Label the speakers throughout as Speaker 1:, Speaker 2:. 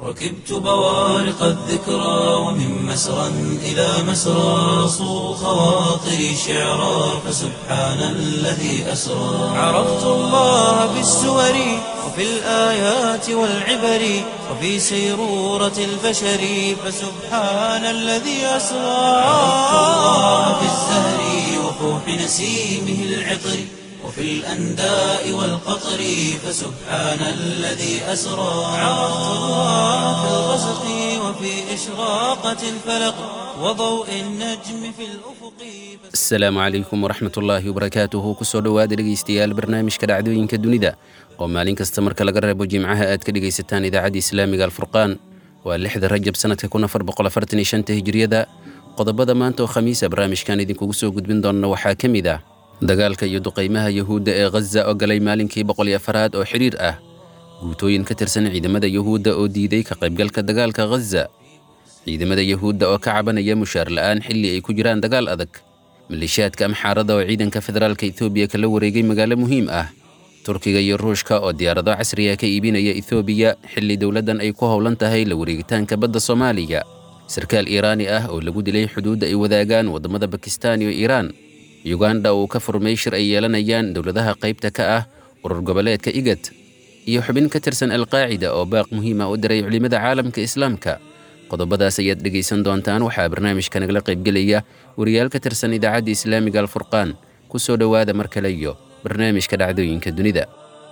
Speaker 1: ركبت بوارق الذكرى ومن مسرى إلى مسرى صو خواطري شعرا فسبحان الذي أسرى عرفت الله بالسور وفي الآيات والعبر وفي سيرورة البشر فسبحان الذي أسرى عرفت الله بالزهر وفوح نسيمه العطر وفي الأنداء والقطر فسبحان الذي أسرى عرفت الله في الغسق وفي إشراقة الفلق وضوء النجم في الأفق
Speaker 2: asalaamu calaykum waraxmat ullaahi wabarakaatuhu kusoo dhowaada dhegaystayaal barnaamijka dhacdooyinka dunida oo maalin kasta marka laga reebo jimcaha aad ka dhegaysataan idaacadda islaamiga alfurqaan waa lixda rajab sanadka hijriyada qodobada maanta oo khamiisa barnaamijkan idinkugu soo gudbin doonna waxaa ka mid ah dagaalka iyo duqaymaha yuhuudda ee ghaza oo galay maalinkii boqol iyo afaraad oo xidhiir ah guutooyin ka tirsan ciidamada yuhuudda oo diiday ka qaybgalka dagaalka ghaza ciidamada yuhuudda oo ka cabanaya mushaar la'aan xilli ay ku jiraan dagaal adag maleeshiyaadka amxaarada oo ciidanka federaalka etoobiya kala wareegay magaalo muhiim ah turkiga iyo ruushka oo diyaarado casriya ka iibinaya etoobiya xilli dowladdan ay ku howlan tahay la wareegitaanka badda soomaaliya sarkaal iiraani ah oo lagu dilay xuduudda ay wadaagaan waddamada bakistaan iyo iiraan yuganda uu ka furmay shir ay yeelanayaan dowladaha qaybta ka ah urur goboleedka igad iyo xubin ka tirsan alqaacida oo baaq muhiima u diray culimmada caalamka islaamka qodobadaas ayaad dhegaysan doontaan waxaa barnaamijka nagala qaybgelaya wariyaal ka tirsan idaacadda islaamiga alfurqaan ku soo dhowaada mar kale iyo barnaamijka dhacdooyinka dunida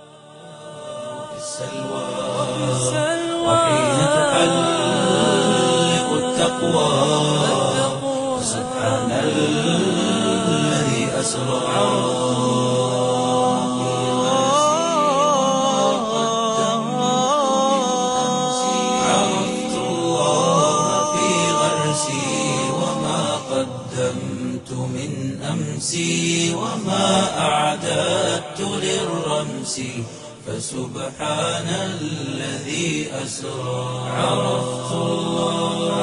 Speaker 1: السلوى وحين تحلق التقوى سبحان الذي أسرى عرفت الله في غرسي وما قدمت من أمسي وما أعددت للرمس فسبحان الذي أسرى عرفت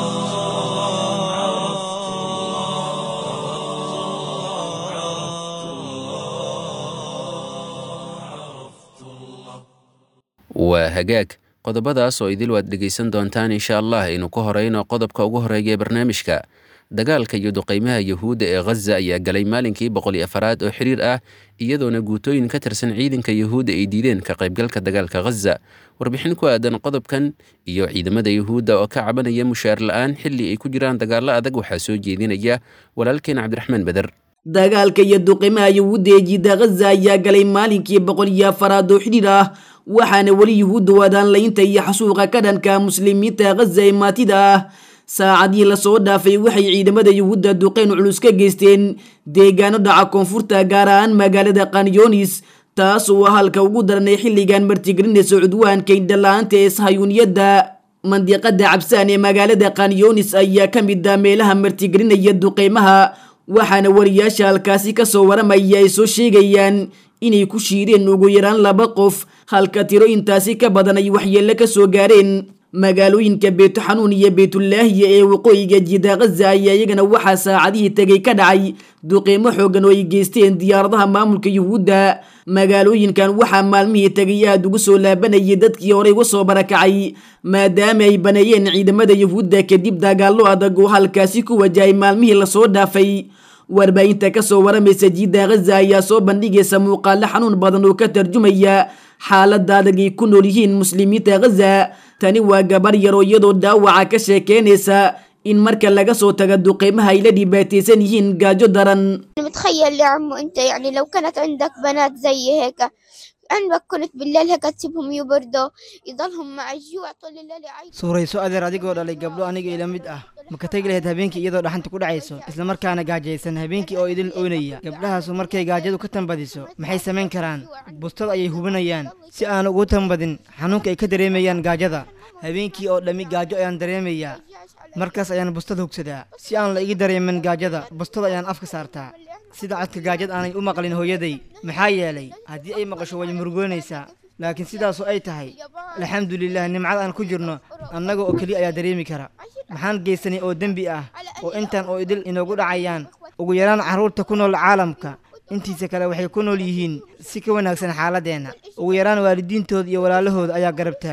Speaker 2: waa hagaag qodobadaas oo idil waad dhegaysan doontaan insha allah aynu ku horeyno qodobka ugu horeeya ee barnaamijka dagaalka iyo duqaymaha yuhuudda ee ghaza ayaa galay maalinkii boqol iyo afaraad oo xiriir ah iyadoona guutooyin ka tirsan ciidanka yuhuudda ay diideen ka qaybgalka dagaalka ghaza warbixin ku aadan qodobkan iyo ciidamada yuhuudda oo ka cabanaya mushaar la'aan xilli ay ku jiraan dagaallo adag waxaa soo jeedinaya walaalkeen cabdiraxmaan beder
Speaker 3: dagaalka iyo duqimaha yuhuudda ee jiida ghaza ayaa galay maalinkii boqol iyo afaraad oo xidhiir ah waxaana weli yuhuudda wadaan laynta iyo xasuuqa ka dhanka muslimiinta ghaza ee maatida ah saacadii lasoo dhaafay waxay ciidamada yuhuudda duqeyn culus ka geysteen deegaano dhaca koonfurta gaar ahaan magaalada kanyonis taas oo halka ugu daranay xilligan martigelinaysa cudwaanka indhala-aanta ee sahayuuniyadda mandiqada cabsaan ee magaalada kanyonis ayaa ka mid ah meelaha martigelinaya duqeymaha waxaana wariyaasha halkaasi kasoo waramaya ay soo sheegayaan inay ku shiireen ugu yaraan laba qof halka tiro intaasi ka badan ay waxyeello ka soo gaareen magaalooyinka beetuxanuun iyo beetulaahiya ee waqooyiga jiida ghaza ayaa iyagana waxaa saacadihii tegay ka dhacay duqeymo xoogan oo ay geysteen diyaaradaha maamulka yuhuudda magaalooyinkan waxaa maalmihii tegay aada ugu soo laabanayay dadkii horey uga soo barakacay maadaama ay baneeyeen ciidamada yuhuudda kadib dagaallo adag oo halkaasi ku wajahay maalmihii lasoo dhaafay warbaahinta kasoo waramaysa jiida ghaza ayaa soo bandhigaysa muuqaalo xanuun badan oo ka tarjumaya xaaladda adag ay ku nool yihiin muslimiinta ghaza tani waa gabar yaroo iyadoo dhaawaca ka sheekeynaysa in marka laga soo taga duqeymaha ay la dhibaataysan yihiin gaajo daran
Speaker 4: متخيل يا عمو انت يعني لو كانت عندك بنات زي هيك عندك كنت بالليل هيك تسيبهم يبردوا يضلهم مع الجوع طول الليل عايز
Speaker 5: suurayso adeer adigoo dhalay gabdho aniga ila mid ah ma ka tegi lahayd habeenkii iyadoo dhaxanta ku dhacayso isla markaana gaajaysan habeenkii oo idil oynaya gabdhahaasu markay gaajadu ka tanbadiso maxay samayn karaan bustad ayay hubinayaan si aan ugu tanbadin xanuunka ay ka dareemayaan gaajada habeenkii oo dhammi gaajo ayaan dareemayaa markaas ayaan bustad hugsadaa si aan la igi dareemin gaajada bustada ayaan afka saartaa sida codka gaajad aanay u maqlin hooyaday maxaa yeelay haddii ay maqasho way murugoonaysaa laakiin sidaasoo ay tahay alxamdulilah nimcada aan ku jirno annaga oo keliya ayaa dareemi kara maxaan geysanay oo dembi ah oo intaan oo idil inoogu dhacayaan ugu yaraan carruurta ku nool caalamka intiisa kale waxay ku nool yihiin si ka wanaagsan xaaladeenna ugu yaraan waalidiintooda iyo walaalahooda ayaa garab taagan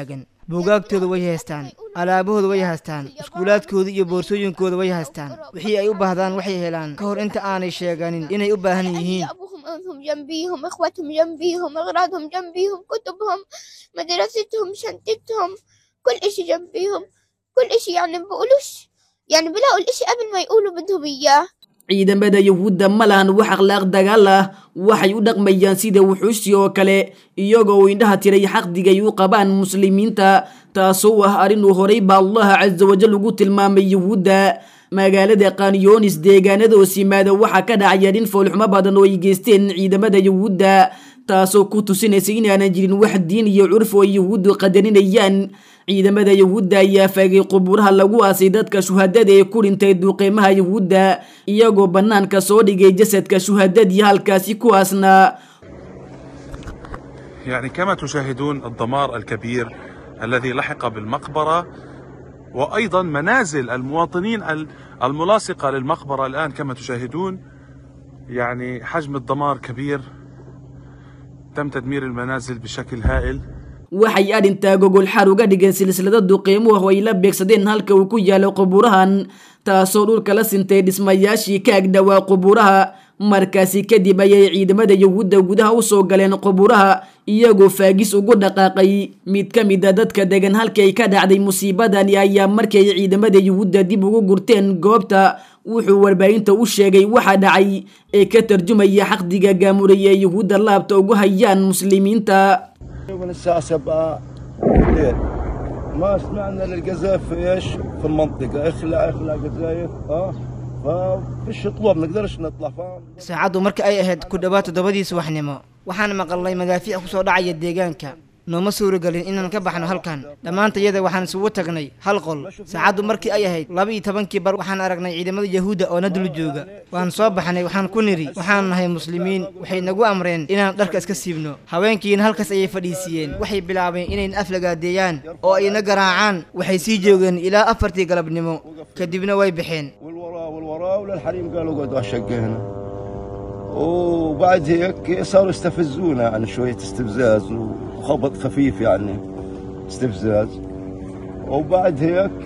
Speaker 5: buugaagtooda way haystaan alaabahooda way haystaan iskuulaadkooda iyo boorsooyinkooda way haystaan wixii ay u baahdaan waxay helaan ka hor inta aanay sheeganin inay u baahan yihiin
Speaker 4: أبوهم أمهم جنبيهم إخوتهم جنبيهم أغراضهم جنبيهم كتبهم مدرستهم شنطتهم كل إشي جنبيهم كل إشي يعني بقولوش يعني بلاقوا الإشي قبل ما يقولوا بدهم إياه
Speaker 3: ciidamada yuhuudda ma lahan wax akhlaaq dagaal ah waxay u dhaqmayaan sida wuxuusi oo kale iyagoo uu indhaha tiray xaqdigay u qabaan muslimiinta taasoo ah arrinuu horay baa allaha casa wajal ugu tilmaamay yuhuudda magaalada kanyonis deegaanada hoos yimaada waxaa ka dhacaya dhin foolxumo badan oo ay geysteen ciidamada yuhuudda taasoo ku tusinaysa inaanan jirin wax diin iyo curf oo ay yuhuuddu qadarinayaan ciidamada yuhuudda ayaa faagay qubuuraha lagu aasay dadka shuhadada ee ku dhintay duuqeymaha yuhuudda iyagoo bannaanka soo dhigay jasadka shuhadadii halkaasi ku aasnaa
Speaker 6: يعني كما تشاهدون الدمار الكبير الذي لحق بالمقبرة وأيضا منازل المواطنين ال- الملاصقة للمقبرة الآن كما تشاهدون يعني حجم الدمار كبير تم تدمير المنازل بشكل هائل
Speaker 3: waxay arrintaa gogol xar uga dhigeen silsilada duqeymuhu oo ay la beegsadeen halka uu ku yaalo qubuurahan taasoo dhulka la sintay dhismayaashii ka agdhowaa qubuuraha markaasi kadib ayay ciidamada yuhuudda gudaha u soo galeen qubuuraha iyagoo faagis ugu dhaqaaqay mid ka mid a dadka degan halkay ka dhacday musiibadani ayaa markay ciidamada yuhuudda dib ugu gurteen goobta wuxuu warbaahinta u sheegay waxa dhacay ee ka tarjumaya xaqdiga gaamuraya ee yuhuudda laabta ugu hayaan muslimiinta
Speaker 7: من الساعة 7 الليل ما سمعنا للقذائف في ايش؟ في المنطقة اخلع اخلع قذايف اه ففيش طلوع ما نقدرش نطلع فاهم؟
Speaker 5: saacaddu marka ay ahayd ku dhowaad toddobadii subaxnimo waxaan maqalnay madaafiic ku soo dhacaya deegaanka nooma suuragelin inaan ka baxno halkan dhammaantayada waxaan isugu tagnay hal qol saacaddu markii ay ahayd laba iyo tobankii bar waxaan aragnay ciidamada yahuudda oo na dul jooga waan soo baxnay waxaan ku nidhi waxaan nahay muslimiin waxay nagu amreen inaan dharka iska siibno haweenkiina halkaas ayay fadhiisiiyeen waxay bilaabeen inayna aflagaadeeyaan oo ayna garaacaan waxay sii joogeen ilaa afartii galabnimo kadibna way baxeen
Speaker 7: والوراء والوراء وللحريم قالوا اقعدوا على الشقة هنا وبعد هيك صاروا يستفزونا يعني شوية استفزاز وخبط خفيف يعني استفزاز وبعد هيك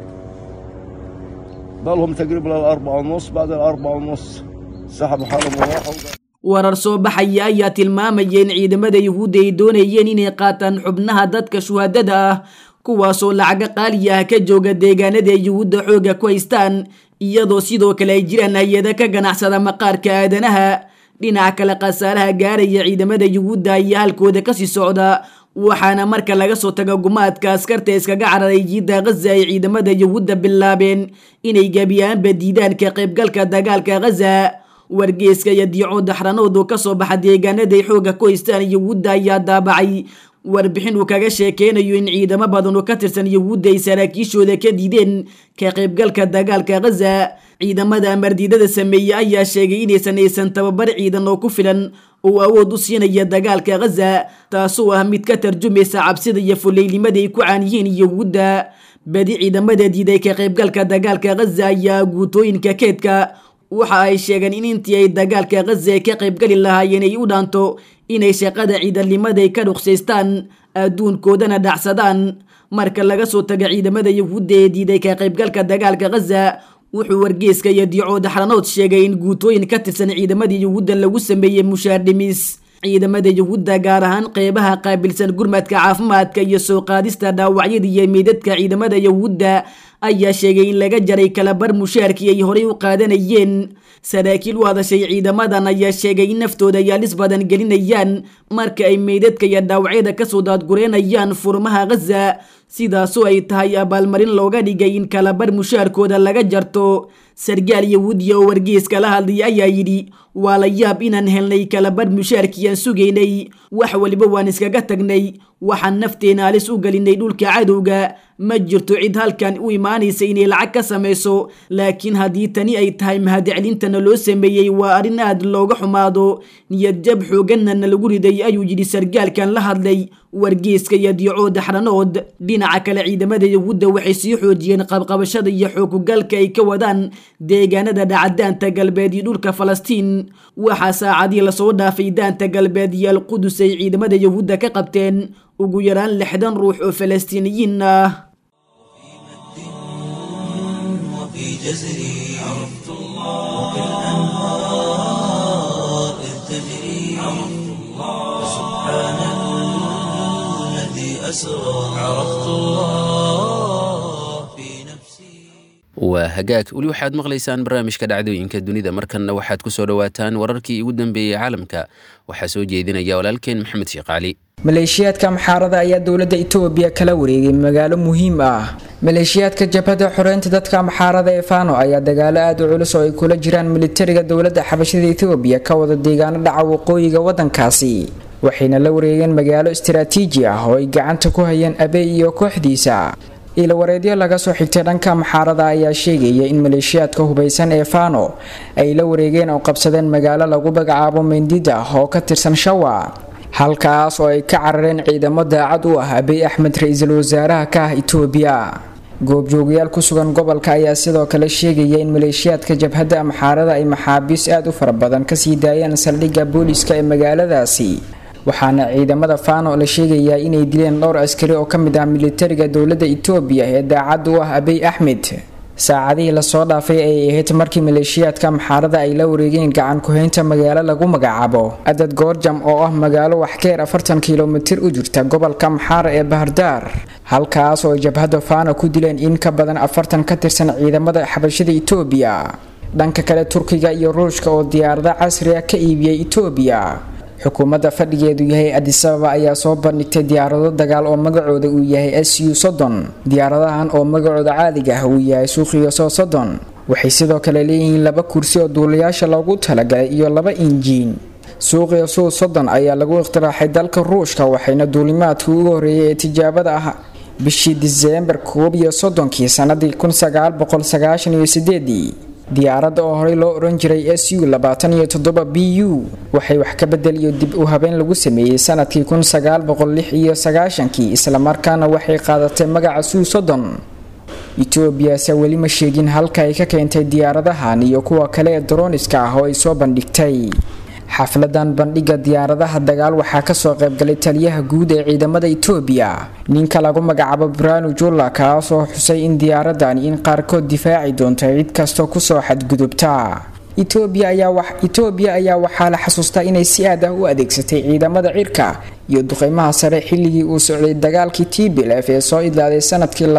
Speaker 7: ضلهم تقريبا للأربعة ونص بعد الأربعة ونص سحبوا حالهم وراحوا
Speaker 3: warar soo baxaya ayaa tilmaamaya in ciidamada yuhuudda ay doonayeen inay qaataan xubnaha dadka shuhadada ah kuwaasoo lacaga qaali ah ka jooga deegaanada ay yuhuudda xooga ku haystaan iyadoo sidoo kale ay jiraan hay-ada ka ganacsada maqaarka aadanaha dhinaca kale khasaaraha gaaraya ciidamada yuhuudda ayaa halkooda kasii socda waxaana marka laga soo tago gumaadka askarta iskaga cararay jiidda ghaza ay ciidamada yuhuudda bilaabeen inay gebiyaanba diidaan ka qaybgalka dagaalka ghaza wargeeska iyo diico daxranood oo kasoo baxa deegaanaday xooga ku haystaan yuhuudda ayaa daabacay warbixin uu kaga sheekeynayo in ciidamo badan oo ka tirsan yuhuudda ay saraakiishooda ka diideen ka qaybgalka dagaalka ghaza ciidamada amardiidada sameeye ayaa sheegay inaysan aysan tababar ciidan oo ku filan oo awood u siinaya dagaalka ghaza taasoo ah mid ka tarjumaysa cabsida iyo fuleylnimada ay ku caaniyiin yuhuudda badi ciidamada diiday ka qaybgalka dagaalka ghaza ayaa guutooyinka keedka waxa ay sheegeen in intii ay dagaalka ghaza ka qaybgali lahaayeen ay u dhaanto inay shaqada ciidanimada ay ka dhuqsaystaan adduunkoodana dhacsadaan marka laga soo taga ciidamada yuhuudda ee diiday ka qaybgalka dagaalka ghaza wuxuu wargeeska iyo diico daxranood sheegay in guutooyin ka tirsan ciidamadii yuhuudda lagu sameeyey mushaar dhimis ciidamada yuhuudda gaar ahaan qeybaha qaabilsan gurmadka caafimaadka iyo soo qaadista dhaawacyada iyo meydadka ciidamada yuhuudda ayaa sheegay in laga jaray kalabar mushaarkii ay horay u qaadanayeen saraakiil u hadashay ciidamadan ayaa sheegay in naftooda yaalis badan gelinayaan marka ay meydadka iyo dhaawacyada kasoo daadgureynayaan furmaha ghaza sidaasoo ay tahay abaalmarin looga dhigay in kalabar mushaarkooda laga jarto sargaal yahuudiya oo wargeeska la hadlay ayaa yidhi waa la yaab inaan helnay kalabar mushaarkii aan sugaynay wax waliba waan iskaga tagnay waxaan nafteena halis u gelinay dhulka cadowga ma jirto cid halkan u imaanaysa inay lacag ka samayso laakiin haddii tani ay tahay mahadcelintana loo sameeyey waa arrin aad looga xumaado niyad jab xooganana lagu riday ayuu yidhi sargaalkan la hadlay wargeyska iyo diicooda xaranood dhinaca kale ciidamada yahuudda waxay sii xoojiyeen qabqabashada iyo xoogugaalka ay ka wadaan deegaanada dhacadaanta galbeed iyo dhulka falastiin waxaa saacadii lasoo dhaafay daanta galbeed iyo alqudus ay ciidamada yahuudda ka qabteen ugu yaraan lixdan ruux oo falastiiniyiin ah
Speaker 1: وفي جزري عرفت الله وكالأنهار إذ تجري عرفت الله سبحان الذي أسرى عرفت الله في نفسي
Speaker 2: waa hagaag weli waxaad maqlaysaan barnaamijka dhacdooyinka dunida markanna waxaad ku soo dhowaataan wararkii ugu dambeeyey caalamka waxaa soo jeedinaya walaalkeen maxamed sheekh cali
Speaker 8: maleeshiyaadka maxaarada ayaa dowladda itoobiya kala wareegay magaalo muhiim ah maleeshiyaadka jabhada xoreynta dadka maxaarada ee fano ayaa dagaalo aada u culus oo ay kula jiraan militariga dowladda xabashada itoobiya ka wada deegaano dhaca waqooyiga wadankaasi waxayna la wareegeen magaalo istaraatiiji ah oo ay gacanta ku hayeen abey iyo kooxdiisa ilawareedyo laga soo xigtay dhanka maxaarada ayaa sheegaya in maleeshiyaadka hubaysan ee fano ay la wareegeen oo qabsadeen magaalo lagu magacaabo mendida oo ka tirsan shawa halkaas oo ay ka carareen ciidamo daacad u ah abiy axmed ra-iisul wasaaraha ka ah itoobiya goobjoogayaal ku sugan gobolka ayaa sidoo kale sheegaya in maleeshiyaadka jabhadda maxaarada ay maxaabiis aada u fara badan kasii daayeen saldhigga booliska ee magaaladaasi waxaana ciidamada fano la sheegayaa inay dileen dhowr askari oo ka mid ah militariga dowladda itoobiya ee daacad u ah abiy axmed saacadihii lasoo dhaafay ayay ahayd markii maleeshiyaadka maxaarada ay la wareegeen gacan ku-haynta magaalo lagu magacaabo adad goorjam oo ah magaalo waxkeer afartan kilomitir u jirta gobolka maxaara ee bahardaar halkaas oo ay jabhadda fano ku dileen in ka badan afartan ka tirsan ciidamada xabashada itoobiya dhanka kale turkiga iyo ruushka oo diyaarado casriga ka iibiyey itoobiya xukuumadda fadhigeedu yahay adisababa ayaa soo bandhigtay diyaarado dagaal oo magacooda uu yahay s u soddon diyaaradahan oo magacooda caadiga ah uu yahay suuqiyo soo soddon waxay sidoo kale leeyihiin laba kursi oo duulayaasha loogu talagalay iyo laba injiin suuqiyo suu soddon ayaa lagu ikhtiraaxay dalka ruushka waxayna duulimaadkii ugu horreeyay ee tijaabada ah bishii diseembar koob iyo soddonkii sanadii kun sagaal boqol sagaashan iyo sideedii diyaaradda oo horey loo oran jiray s u labaatan iyo toddoba b u waxay wax ka bedel iyo dib u habeen lagu sameeyey sanadkii kun sagaal boqol lix iyo sagaashankii islamarkaana waxay qaadatay magaca suu soddon etoobiyase weli ma sheegin halka ay ka keentay diyaaradahan iyo kuwa kale ee daroniska ah oo ay soo bandhigtay xafladan bandhiga diyaaradaha dagaal waxaa kasoo qaybgalay taliyaha guud ee ciidamada itoobiya ninka lagu magacaabo branu jula kaasoo xusay in diyaaradani in qaarkood difaaci doonto cid kastoo kusoo xadgudubta itoobiya ayaa waxaa la xasuustaa inay si aad ah u adeegsatay ciidamada cirka iyo duqeymaha sare xilligii uu socday dagaalkii tblf ee soo idlaaday sanadkii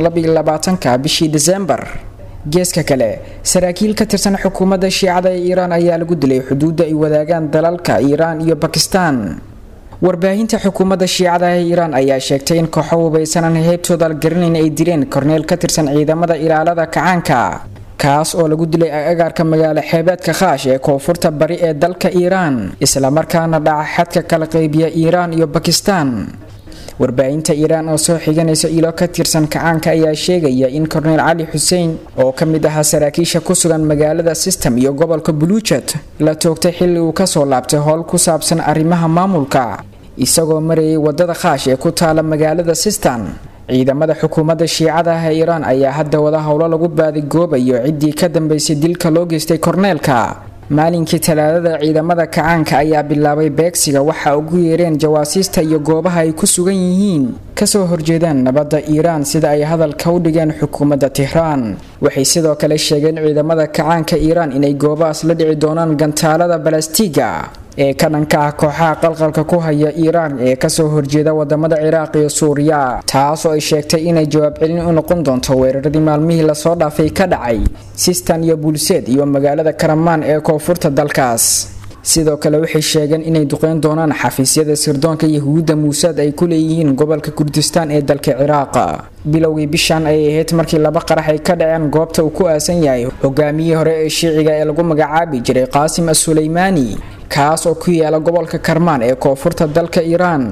Speaker 8: ka bishii disembar geeska kale saraakiil ka tirsan xukuumadda shiicada ee iiraan ayaa lagu dilay xuduudda ay wadaagaan dalalka iiraan iyo bakistan warbaahinta xukuumadda shiicada ee iiraan ayaa sheegtay in kooxo hubaysanan heybtooda garanayn ay dileen korneel ka tirsan ciidamada ilaalada kacaanka kaas oo lagu dilay agaarka magaalo xeebeedka khaash ee koonfurta bari ee dalka iiraan islamarkaana dhaca xadka kala qeybiya iiraan iyo bakistan warbaahinta iiraan oo soo xiganaysa ilo ka tirsan kacaanka ayaa sheegaya in korneyl cali xuseen oo ka mid ahaa saraakiisha ku sugan magaalada system iyo gobolka buluujad la toogtay xilli uu kasoo laabtay howl ku saabsan arrimaha maamulka isagoo marayay wadada khaash ee ku taala magaalada sistan ciidamada xukuumadda shiicada ah ee iiraan ayaa hadda wada howlo lagu baadigoobayo ciddii ka dambeysay dilka loo geystay korneelka maalinkii talaadada ciidamada kacaanka ayaa bilaabay beegsiga waxa ugu yeereen jawaasiista iyo goobaha ay ku sugan yihiin kasoo horjeedaan nabadda iiraan sida ay hadalka u dhigeen xukuumadda tehraan waxay sidoo kale sheegeen ciidamada kacaanka iiraan inay goobahaas la dhici doonaan gantaalada balastiga ee ka dhanka ah kooxaha qalqalka ku haya iiraan ee kasoo horjeeda wadamada ciraaq iyo suuriya taas oo ay sheegtay inay jawaab celin u noqon doonto weeraradii maalmihii lasoo dhaafay ka dhacay sistan iyo bulseed iyo magaalada karamaan ee koonfurta dalkaas sidoo kale waxay sheegeen inay duqeyn doonaan xafiisyada sirdoonka yahuudda muusaad ay ku leeyihiin gobolka kurdistaan ee dalka ciraaq bilowgii bishan ayay ahayd markii laba qarax ay ka dhaceen goobta uu ku aasan yahay hogaamiyihii hore ee shiiciga ee lagu magacaabi jiray qaasim as-suleymaani kaas oo ku yaala gobolka karmaan ee koonfurta dalka iiraan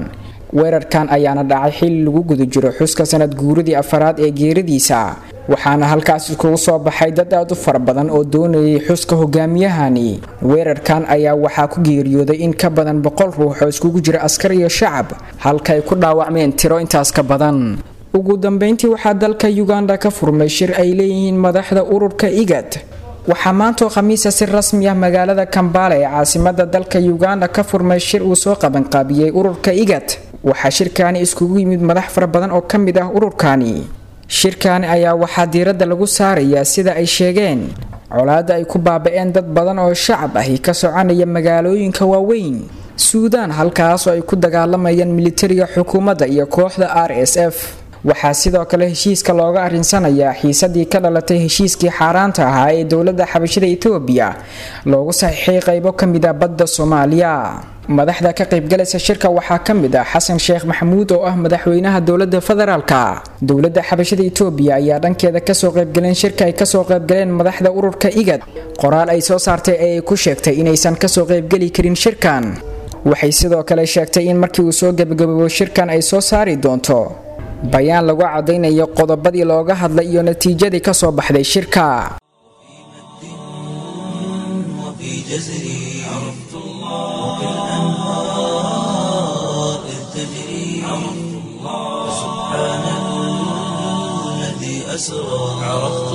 Speaker 8: weerarkan ayaana dhacay xili lagu guda jiro xuska sanad guuradii afaraad ee geeridiisa waxaana halkaas iskugu soo baxay dad aad u fara badan oo doonayay xuska hogaamiyahani weerarkan ayaa waxaa ku geeriyooday in ka badan boqol ruux oo iskugu jira askar iyo shacab halka ay ku dhaawacmeen tiro intaas ka badan ugu dambeyntii waxaa dalka uganda ka furmay shir ay leeyihiin madaxda ururka igad waxaa maantoo khamiisa si rasmi ah magaalada kambala ee caasimada dalka uganda ka furmay shir uu soo qabanqaabiyey ururka igad waxaa shirkaani iskugu yimid madax fara badan oo ka mid ah ururkani shirkaani ayaa waxaa diiradda lagu saarayaa sida ay sheegeen colaadda ay ku baaba-een dad badan oo shacab ahi ka soconaya magaalooyinka waaweyn suudaan halkaasoo ay ku dagaalamayaan militariga xukuumadda iyo kooxda r s f waxaa sidoo kale heshiiska looga arinsanayaa xiisadii ka dhalatay heshiiskii xaaraanta ahaa ee dowladda xabashada etoobiya loogu saxiixay qaybo ka mid a badda soomaaliya madaxda ka qaybgalaysa shirka waxaa ka mid ah xasan sheekh maxamuud oo ah madaxweynaha dowladda federaalka dowladda xabashada etoobiya ayaa dhankeeda kasoo qaybgaleen shirka ay kasoo qaybgaleen madaxda ururka igad qoraal ay soo saartay ee ay ku sheegtay inaysan kasoo qaybgeli karin shirkan waxay sidoo kale sheegtay in markii uu soo gebagaboobo shirkan ay soo saari doonto bayaan lagu cadaynayo qodobadii looga hadlay iyo natiijadii kasoo baxday shirka
Speaker 1: وفي جزري عرفت الله وكالأنهار إذ تجري عرفت الله سبحان الذي أسرى عرفت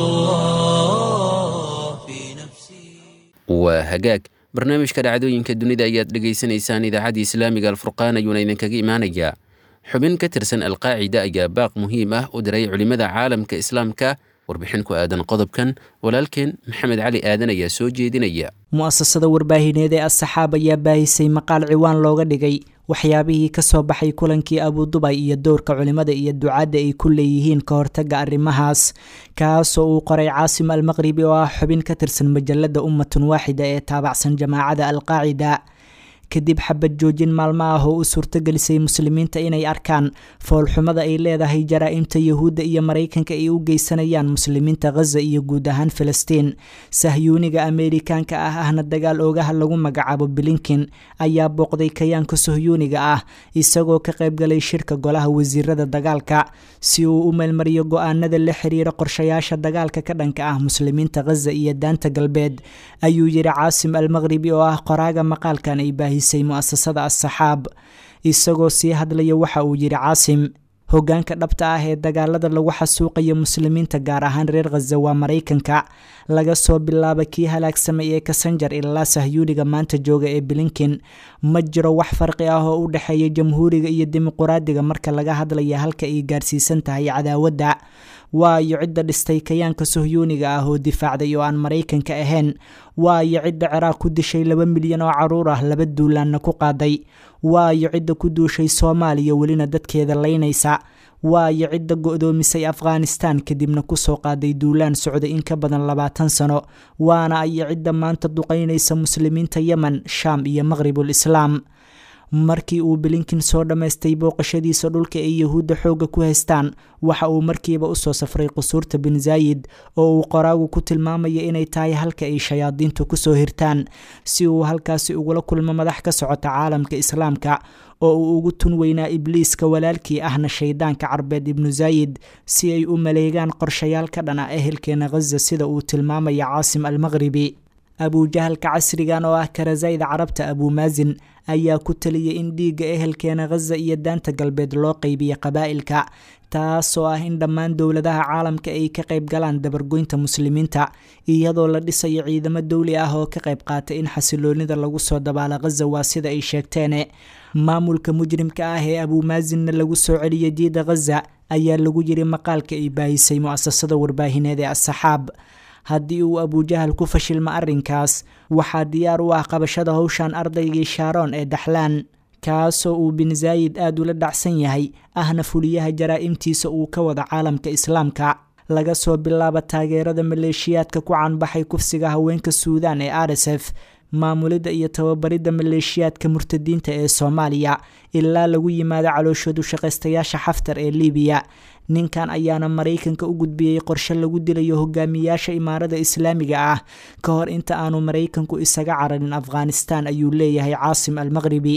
Speaker 1: الله في نفسي
Speaker 2: waa hagaag barnaamijka dhacdooyinka dunida ayaad dhegaysanaysaan idaacadda islaamiga alfurqaan ayuuna idinkaga imaanayaa xubin ka tirsan alqaacida ayaa baaq muhiim ah u diray culimmada caalamka islaamka warbixin ku aadan qodobkan walaalkeen maxamed cali aadan ayaa soo jeedinaya
Speaker 9: mu'asasada warbaahineed ee asxaab ayaa baahisay maqaal ciwaan looga dhigay waxyaabihii ka soo baxay kulankii abudubay iyo dowrka culimmada iyo ducaadda ay ku leeyihiin ka hortagga arrimahaas kaasoo uu qoray caasim almaqribi oo ah xubin ka tirsan majalada ummatun waaxida ee taabacsan jamaacada alqaacida kadib xabad joojin maalmo ah oo u suurtagelisay muslimiinta inay arkaan foolxumada ay leedahay jaraa-imta yuhuudda iyo maraykanka ay u geysanayaan muslimiinta khaza iyo guud ahaan filistiin sahyuuniga ameerikaanka ah ahna dagaal oogaha lagu magacaabo bilinkin ayaa booqday kayaanka sahyuuniga ah isagoo ka qaybgalay shirka golaha wasiirada dagaalka si uu u meelmariyo go-aanada la xiriira qorshayaasha dagaalka ka dhanka ah muslimiinta khaza iyo daanta galbeed ayuu yidhi caasim almaqribi oo ah qoraaga maqaalkan ay baahisay mu'asasada assaxaab isagoo sii hadlaya waxa uu yidhi caasim hoggaanka dhabta ah ee dagaalada lagu xasuuqayo muslimiinta gaar ahaan reer khaza waa maraykanka laga soo bilaaba kii halaagsamay ee kasanjar ilaa sahyuuniga maanta jooga ee bilinkin ma jiro wax farqi ah oo u dhexeeya jamhuuriga iyo dimuquraadiga marka laga hadlaya halka ay gaarsiisan tahay cadaawadda waayo cidda dhistay kayaanka sahyuuniga ah oo difaacday oo aan maraykanka ahayn waayo cidda ciraaq ku dishay laba milyan oo caruur ah laba duulaanna ku qaaday waayo cidda ku duushay soomaaliya welina dadkeeda laynaysa waayo cidda go-doomisay afghanistan kadibna kusoo qaaday duulaan socday in ka badan labaatan sano waana ayo cidda maanta duqeynaysa muslimiinta yemen shaam iyo maqhribul islaam markii uu bilinkin soo dhammaystay booqashadiisa dhulka ay yahuudda xoogga ku haystaan waxa uu markiiba usoo safray qusuurta bin zaayid oo uu qoraagu ku tilmaamaya inay tahay halka ay shayaadiintu kusoo hirtaan si uu halkaasi ugula kulmo madax ka socota caalamka islaamka oo uu ugu tun weynaa ibliiska walaalkii ahna shaydaanka carbeed ibnu zaayid si ay u maleegaan qorshayaal ka dhan ah ehelkeena khaza sida uu tilmaamaya caasim almaqhribi abuujahalka casrigan oo ah karasayda carabta abuumaasin ayaa ku taliyay in dhiigga ehelkeena khaza iyo daanta galbeed loo qaybiya qabaa'ilka taasoo ah in dhammaan dowladaha caalamka ay ka qayb galaan dabargoynta muslimiinta iyadoo la dhisayo ciidamo dowli ah oo ka qayb qaata in xasiloonida lagu soo dabaalo khaza waa sida ay sheegteene maamulka mujrimka ah ee abuumaasinna lagu soo celiyay diida khaza ayaa lagu yiri maqaalka ay baahisay mu'asasada warbaahineed ee asxaab haddii uu abujahal ku fashilmo arrinkaas waxaa diyaar u ah qabashada howshan ardaygii shaaroon ee daxlaan kaasoo uu bin zaayid aada ula dhacsan yahay ahna fuliyaha jaraa-imtiisa uu ka wada caalamka islaamka laga soo bilaabo taageerada maleeshiyaadka ku canbaxay kufsiga haweenka suudaan ee r s f maamulidda iyo tababaridda maleeshiyaadka murtadiinta ee soomaaliya ilaa lagu yimaado calooshoodu shaqaystayaasha xaftar ee libiya ninkan ayaana maraykanka u gudbiyey qorshe lagu dilayo hogaamiyaasha imaarada islaamiga ah ka hor inta aanu maraykanku isaga cararin afghanistan ayuu leeyahay caasim almaqhribi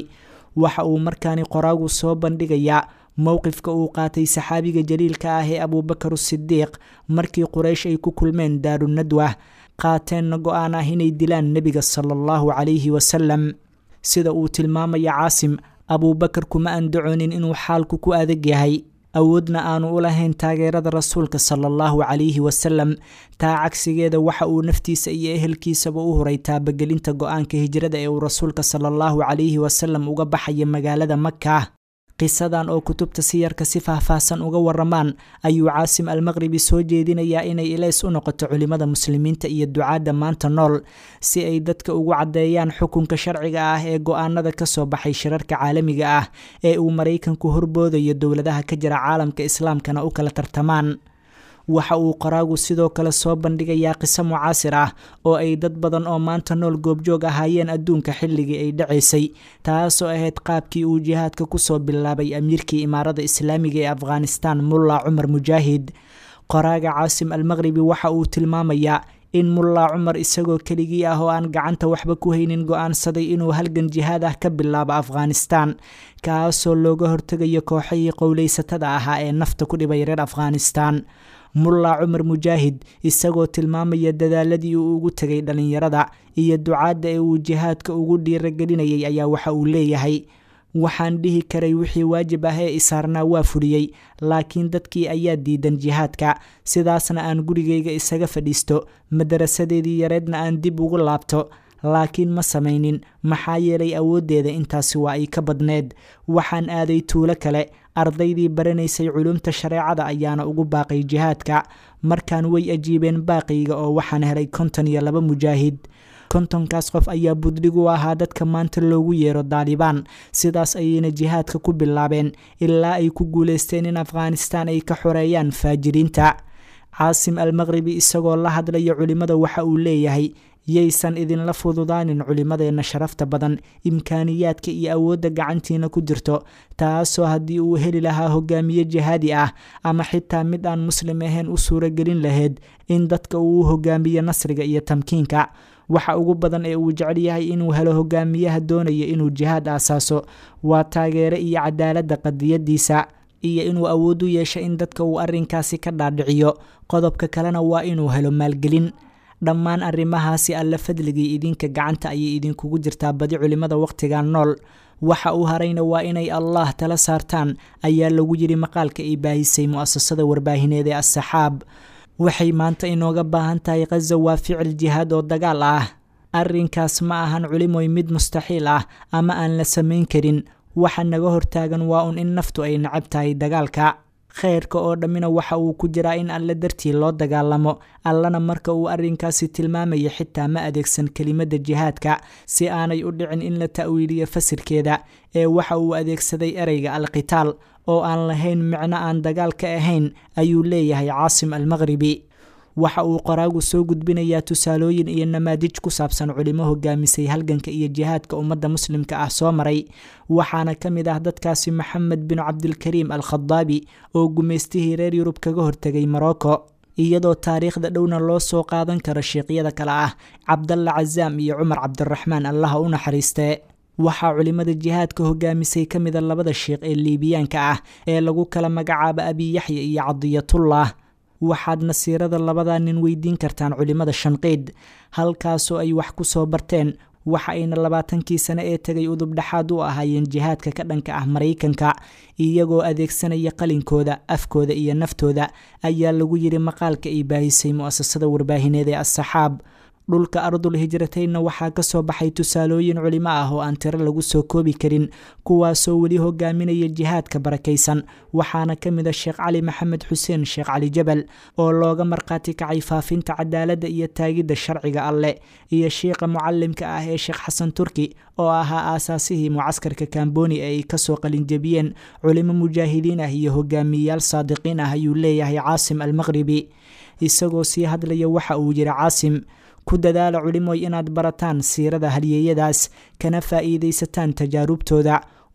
Speaker 9: waxa uu markaani qoraagu soo bandhigayaa mowqifka uu qaatay saxaabiga jaliilka ah ee abuubakar sidiiq markii quraysh ay ku kulmeen daarunadwa qaateenna go-aan ah inay dilaan nebiga sala allahu calayhi wasalam sida uu tilmaamaya caasim abuubakar kuma andacoonin inuu xaalku ku adag yahay awoodna aanu u lahayn taageerada rasuulka sala allahu calayhi wasalam taa cagsigeeda waxa uu naftiisa iyo ehelkiisaba u huray taabagelinta go-aanka hijrada ee uu rasuulka sala allahu calayhi wasalam uga baxaya magaalada maka qisadan oo kutubta siyarka si faahfaahsan uga waramaan ayuu caasim almaqribi soo jeedinayaa inay ilays u noqoto culimada muslimiinta iyo ducaadda maanta nool si ay dadka ugu caddeeyaan xukunka sharciga ah ee go-aanada ka soo baxay shirarka caalamiga ah ee uu maraykanku horboodayo dowladaha ka jira caalamka islaamkana u kala tartamaan waxa uu qoraagu sidoo kale soo bandhigayaa qiso mucaasir ah oo ay dad badan oo maanta nool goobjoog ahaayeen adduunka xilligii ay dhacaysay taasoo ahayd qaabkii uu jihaadka kusoo bilaabay amiirkii imaarada islaamiga ee afghanistan mulla cumar mujaahid qoraaga caasim almaqribi waxa uu tilmaamayaa in mullaa cumar isagoo keligii ah oo aan gacanta waxba ku haynin go-aansaday inuu halgan jihaad ah ka bilaabo afghanistan kaasoo looga hortegayo kooxihii qowleysatada ahaa ee nafta ku dhibay reer afghanistan mulla cumar mujaahid isagoo tilmaamaya dadaaladii uu ugu tegay dhallinyarada iyo ducaadda ee uu jihaadka ugu dhiiragelinayay ayaa waxa uu leeyahay waxaan dhihi karay wixii waajib ah ee isaarnaa waa fuliyey laakiin dadkii ayaa diidan jihaadka sidaasna aan gurigayga isaga fadhiisto madarasadeedii yareedna aan dib ugu laabto laakiin ma samaynin maxaa yeelay awooddeeda intaasi waa ay ka badneed waxaan aaday tuulo kale ardaydii baranaysay culumta shareecada ayaana ugu baaqay jihaadka markaan way ajiibeen baaqiyga oo waxaan helay konton iyo laba mujaahid kontonkaas qof ayaa budhig u ahaa dadka maanta loogu yeero daalibaan sidaas ayayna jihaadka ku bilaabeen ilaa ay ku guuleysteen in afghanistan ay ka xoreeyaan faajiriinta caasim almaqribi isagoo la hadlaya culimmada waxa uu leeyahay yaysan idinla fududaanin culimmadeenna sharafta badan imkaaniyaadka iyo awoodda gacantiina ku jirto taasoo haddii uu heli lahaa hogaamiye jihaadi ah ama xitaa mid aan muslim ahayn u suuragelin lahayd in dadka uu u hogaamiyo nasriga iyo tamkiinka waxa ugu badan ee uu jecel yahay inuu helo hogaamiyaha doonaya inuu jihaad aasaaso waa taageere iyo cadaaladda qadiyadiisa iyo inuu awood u yeesho in dadka uu arrinkaasi ka dhaadhiciyo qodobka kalena waa inuu helo maalgelin dhammaan arrimahaasi alla fadligii idinka gacanta ayay idinkugu jirtaa badi culimmada wakhtigan nool waxa uu harayna waa inay allah tala saartaan ayaa lagu yidhi maqaalka ay baahisay mu'asasada warbaahineed ee assaxaab waxay maanta inooga baahan tahay khaza waa ficil jihaad oo dagaal ah arrinkaas ma ahan culimoy mid mustaxiil ah ama aan la samayn karin waxa naga hortaagan waa un in naftu ay nacab tahay dagaalka khayrka oo dhammina waxa uu ku jiraa in alle dartii loo dagaalamo allana marka uu arrinkaasi tilmaamaya xitaa ma adeegsan kelimadda jihaadka si aanay u dhicin in la ta'wiiliyo fasirkeeda ee waxa uu adeegsaday ereyga alqitaal oo aan lahayn micno aan dagaal ka ahayn ayuu leeyahay caasim almaqhribi waxa uu qoraagu soo gudbinayaa tusaalooyin iyo namaadij ku saabsan culimo hogaamisay halganka iyo jihaadka ummadda muslimka ah soo maray waxaana ka mid ah dadkaasi maxamed bin cabdilkariim al khadaabi oo gumaystihii reer yurub kaga hortegay morocco iyadoo taariikhda dhowna loo soo qaadan karo sheikhyada kale ah cabdalla cazaam iyo cumar cabdiraxmaan allaha u naxariistee waxaa culimada jihaadka hogaamisay ka mida labada sheikh ee liibiyaanka ah ee lagu kala magacaabo abiyaxya iyo cadiyatullah waxaad nasiirada labadaa nin weydiin kartaan culimmada shanqiid halkaasoo ay wax ku soo barteen waxa ayna labaatankii sane ee tegay udubdhaxaad u ahaayeen jihaadka ka dhanka ah maraykanka iyagoo adeegsanaya qalinkooda afkooda iyo naftooda ayaa lagu yidhi maqaalka ay baahisay mu'asasada warbaahineed ee assaxaab dhulka ardul hijrataynna waxaa ka soo baxay tusaalooyin culimo ah oo aan tiro lagu soo koobi karin kuwaasoo weli hogaaminaya jihaadka barakaysan waxaana ka mid a sheekh cali maxamed xuseen sheekh cali jabal oo looga markhaati kacay faafinta cadaaladda iyo taagidda sharciga alleh iyo shiiqa mucalimka ah ee sheekh xasan turki oo ahaa aasaasihii mucaskarka kamboni ee ay kasoo qalinjebiyeen culimo mujaahidiin ah iyo hogaamiyeyaal saadiqiin ah ayuu leeyahay caasim almaqhribi isagoo sii hadlaya waxa uu yidhi caasim ku dadaala culimoy inaad barataan siirada halyeeyadaas kana faa'iidaysataan tajaarubtooda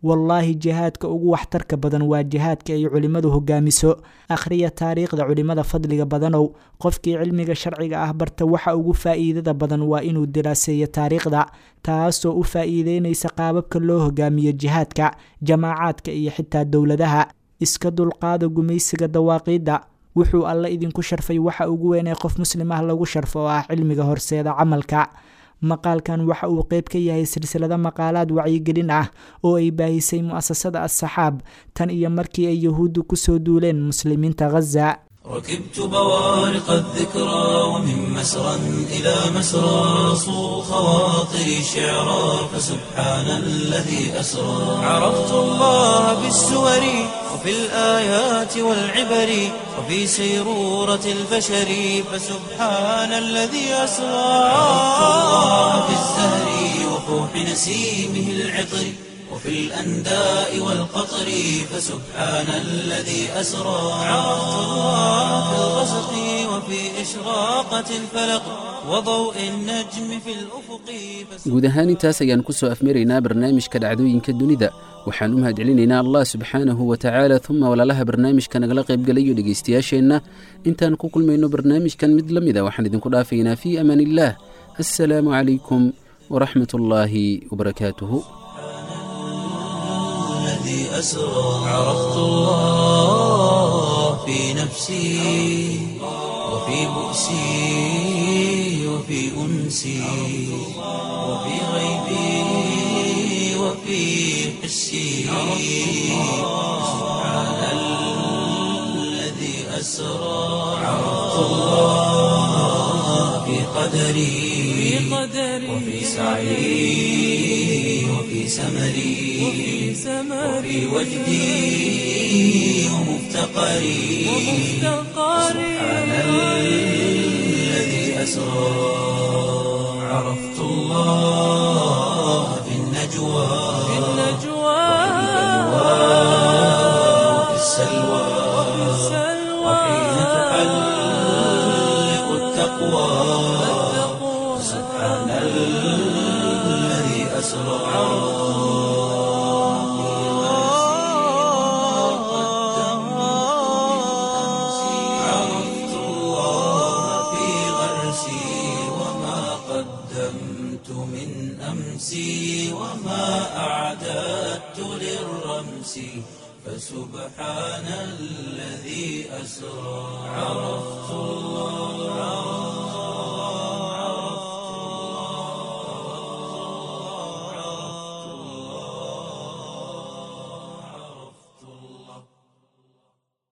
Speaker 9: wallaahi jihaadka ugu waxtarka badan waa jihaadka ay culimmadu hogaamiso akhriya taariikhda culimmada fadliga badanow qofkii cilmiga sharciga ah barta waxa ugu faa'iidada badan waa inuu diraaseeyo taariikhda taasoo u faa'iideynaysa qaababka loo hogaamiyo jihaadka jamaacaadka iyo xitaa dowladaha iska dulqaada gumaysiga dawaaqiidda wuxuu alle idinku sharfay waxa ugu weyn ee qof muslim ah lagu sharfo oo ah cilmiga horseeda camalka maqaalkan waxa uu qeyb ka yahay silsilado maqaalaad wacyigelin ah oo ay baahisay mu'asasada as-saxaab tan iyo markii ay yahuuddu kusoo duuleen muslimiinta ghaza
Speaker 1: ركبت بوارق الذكرى ومن مسرى إلى مسرى صو خواطري شعرا فسبحان الذي أسرى عرفت الله بالسور وفي الآيات والعبر وفي سيرورة البشر فسبحان الذي أسرى عرفت الله بالزهر وفوح نسيمه العطر وفي الأنداء والقطر فسبحان الذي أسرى عرفت الله في الغسق وفي إشراقة الفلق وضوء النجم في الأفق
Speaker 2: guud ahaan intaas ayaan ku soo afmaraynaa barnaamijka dhacdooyinka dunida waxaan u mahadcelinaynaa allah subxaanahu wa tacaala uma walaalaha barnaamijka nagala qaybgalayo dhegaystayaasheenna intaan ku kulmayno barnaamijkan mid la mida waxaan idinku dhaafaynaa fii amaan illaah assalaamu calaykum waraxmat ullaahi wabarakaatuhu
Speaker 1: الذي أسرى عرفت الله في نفسي وفي بؤسي وفي أنسي وفي غيبي وفي حسي سبحان الذي أسرى عرفت الله في قدري وفي سعي وفي سمري وفي وجدي ومفتقري سبحان الذي أسرى عرفت الله في النجوى وفي السلوى وحين تحلق التقوى سبحان الذي أسرى عرفت الله في غرسي وما قدمت من أمسي وما أعددت للرمس فسبحان الذي أسرى عرفت